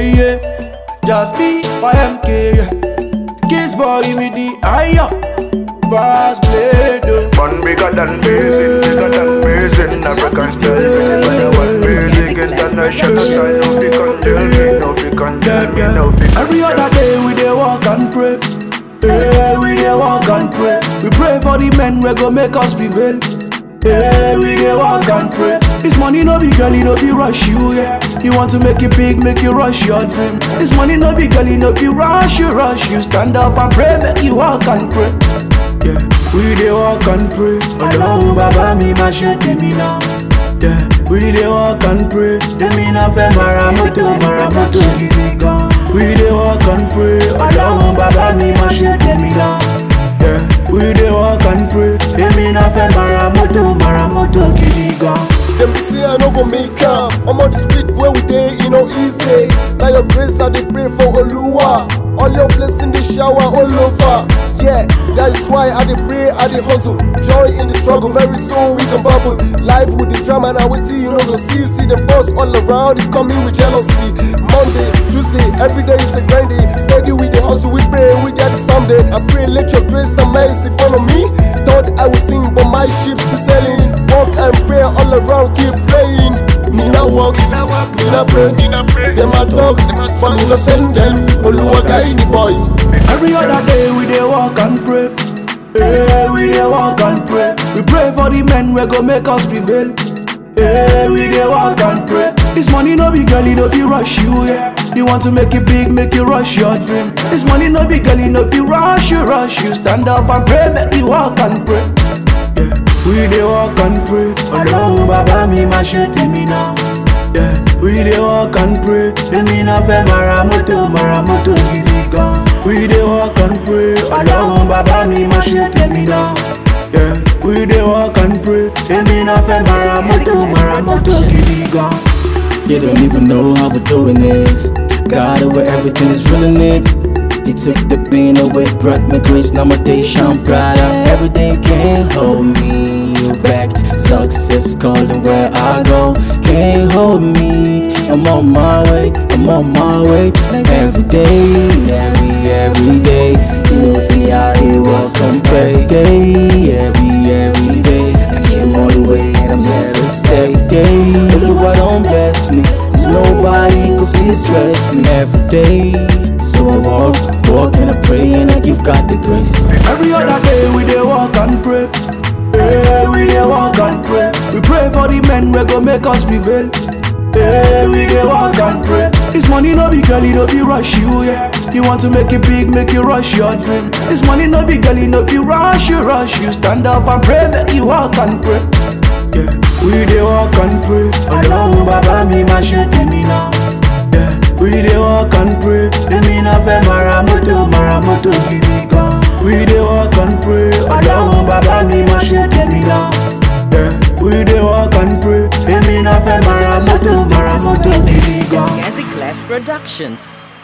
yeah. Just be YMK, yeah. Kiss boy with the higher. Brass play, though. One bigger than blazing, bigger than blazing. African style. When I want music, international style. No fi condemn me, no fi condemn me, no fi Every other day we dey walk and pray. Hey, we dey walk and pray. We pray for the men we go make us prevail. Hey, we dey walk and pray. This money no be girl, it no be rush you, yeah. You want to make it big, make you rush your dream. This money no be girl, it no be rush you, rush you. Stand up and pray, make you walk and pray. Yeah, we dey walk and pray. Ọlọ́run bàbá mi máa ṣe tèmi náà. Yeah, we dey walk and pray. Èmi náà fẹ́ mara mọ́tò, mara mọ́tò gidi gan. We dey walk and pray. Ọlọ́run bàbá mi máa ṣe tèmi náà. Yeah, we dey walk and pray. Èmi náà fẹ́ mara mọ́tò, mara mọ́tò gidi gan. Dem be say I no go make am. I'm on the street where we dey, e no easy. Now your grace I dey pray for Oluwa. All your blessing dey shower all over. Yeah, that is why I dey pray, I dey hustle. Joy in the struggle, very soon we can bubble. Life with the drama, now wait till you no go see. See the force all around, it coming with jealousy. Monday, Tuesday, every day is a grind day. Steady with the hustle, we pray, we get it someday. I pray, let your grace and mercy follow me. Thought I would sing, but my ship's still sailing. Walk and pray all around, keep praying. Me not walk, me not pray. Them a talk, but me not send them. Oluwa guide the boy. Every other day we dey walk and pray. Hey, we dey walk and pray. We pray for the men we go make us prevail. Hey, we dey walk and pray. This money no be girl, it no be rush you, yeah. You want to make it big, make you rush your dream. This money no be girl, it no be rush you, rush you. Stand up and pray, make you walk and pray. Yeah, we dey walk and pray. Ọlọ́run bàbá mi máa ṣe tèmi náà. Yeah, we dey walk and pray. Èmi náà fẹ́ mara mọ́tò, mara mọ́tò gidi gan. We dey walk and pray. Ọlọ́run bàbá mi máa ṣe tèmi náà. Yeah, we dey walk and pray. Èmi náà fẹ́ mara mọ́tò, mara mọ́tò gidi gan. You don't even know how we're doing it. God over everything is ruling it. He took the pain away, brought me grace. Now my day shine brighter. Everything can't hold me back. Success calling where I go. Can't hold me. I'm on my way. I'm on my way. Every day, every every day. You will see how he walk and pray. Day, every every day. I came all the way and I'm here to stay. Day, look why don't bless me. There's nobody could feel stress me every day. So I walk, walk and I pray and I give God the grace. Every other day we dey walk and pray. Hey, we dey walk and pray. We pray for the men we go make us prevail. Hey, we dey walk and pray. This money no be girl, it no be rush you, yeah. You want to make it big, make you rush your dream. This money no be girl, it no be rush you, rush you. Stand up and pray, make you walk and pray. Yeah, we dey walk and pray. Ọlọ́run bàbá mi máa ṣe tèmi náà. Yeah, we dey walk and pray. Èmi náà fẹ́ mara mọ́tò, mara mọ́tò gidi gan. We dey walk and pray. Ọlọ́run bàbá mi máa ṣe tèmi náà. Yeah, we dey walk and pray. Èmi náà fẹ́ mara mọ́tò, mara mọ́tò gidi gan. It's Gazi Clef Productions.